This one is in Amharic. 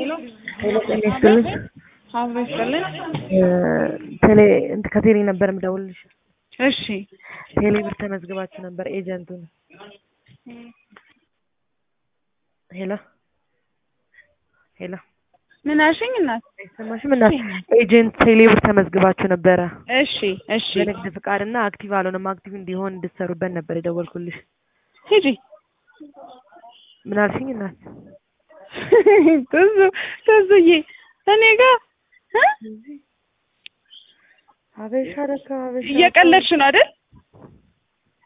ሄሎ ጤና ይስጥልኝ። አብሮ ይስጥልን። ቴሌ እንትን ከቴሌ ነበር የምደውልልሽ። እሺ ቴሌ ብር ተመዝግባችሁ ነበር ኤጀንቱን። ሄሎ ሄሎ ምን አልሽኝ እናት? አይሰማሽም? እና ኤጀንት ቴሌ ብር ተመዝግባችሁ ነበረ እሺ እሺ በንግድ ፍቃድ እና አክቲቭ አልሆነም። አክቲቭ እንዲሆን እንድትሰሩበት ነበር የደወልኩልሽ። ሂጂ ምን አልሽኝ እናት? ትዙ ትዙዬ እኔ ጋር እ? ሀበሻ ለካ ሀበሻ እየቀለድሽ ነው አይደል?